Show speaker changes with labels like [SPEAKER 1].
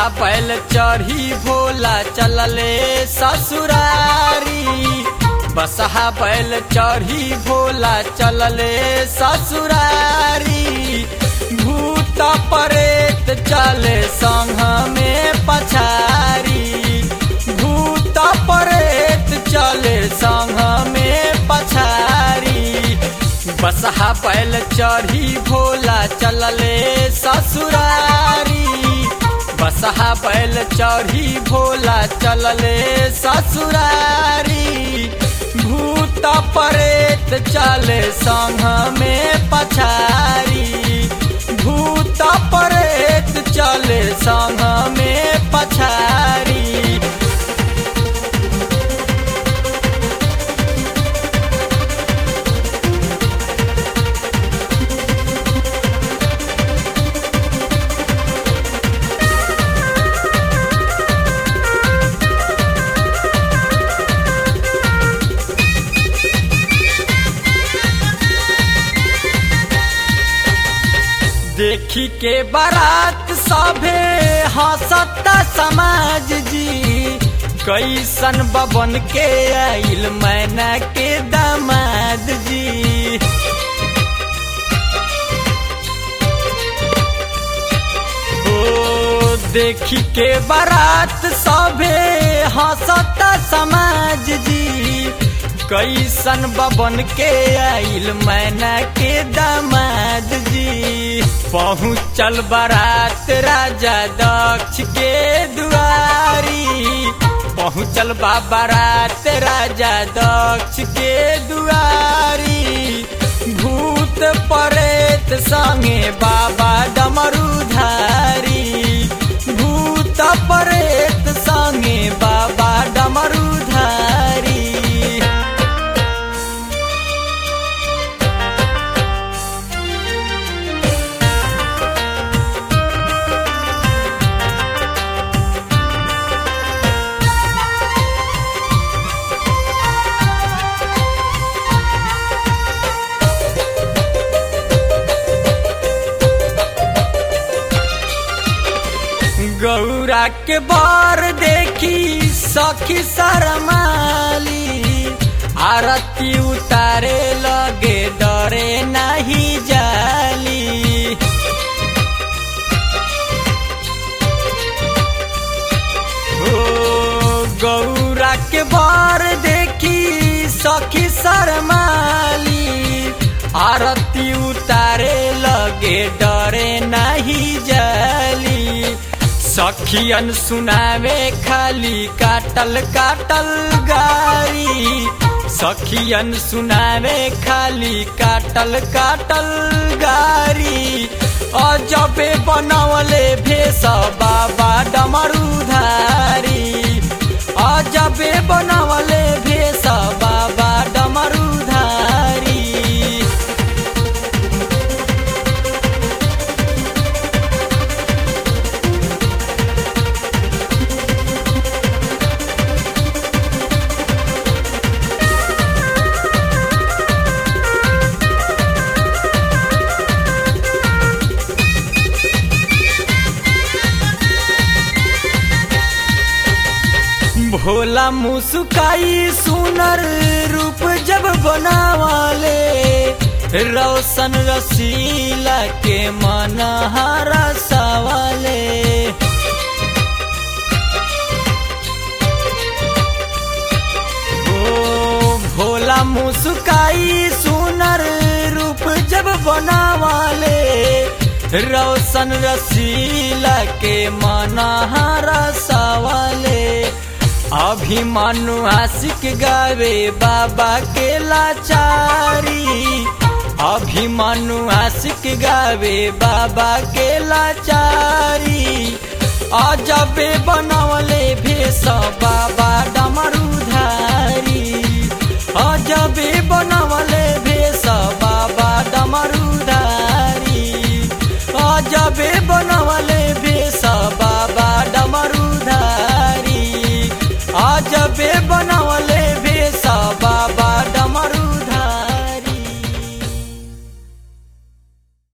[SPEAKER 1] बसहा बैल चढ़ी भोला चलले ससुरारी बसहा बैल चढ़ी भोला चलले ससुरारी भूत परेत चले संघ में पछारी भूत परेत चले संघ में पछारी बसहा बैल चढ़ी भोला चलले ससुरारी बसहा बैल चढ़ी भोला चलले ससुरारी भूत परेत चले संघ में पछारी भूत परेत चले संघ में पछारी देखी के बारात सभे हंसता समाज जी कैसन बबन के आइल मैना के दामाद जी ओ देखी के बारात सभे हंसता समाज जी कैसन बबन के आइल मैना के दामाद जी पहुँचल बारात राजा दक्ष के दुआरी पहुँचल बा बारात राजा दक्ष के दुआरी भूत परेत संगे बाबा डमरूधारी भूत परेत संगे बाबा डमरूधारी गौरा के बार देखी सखी शरमाली आरती उतारे लगे डरे नहीं जाली ओ गौरा के बार देखी सखी शरमाली आरती उतारे लगे डरे नहीं जाली सखियन सुनावे खाली काटल काटल गारी सखियन सुनावे खाली काटल काटल गारी अजबे बनवले भेष बाबा डमरूधारी अजबे बनवले भेष बाबा डमरूधारी भोला मुस्काई सुनर रूप जब बनावाले रोशन रसीला के मन हरा सवाले ओ भोला मुस्काई सुनर रूप जब बनावाले रोशन रसीला के मनहारा सवाले अभिमानु आशिक गावे बाबा के लाचारी अभिमानु आशिक गावे बाबा के लाचारी अजबे बनवले भेष बाबा डमरूधारी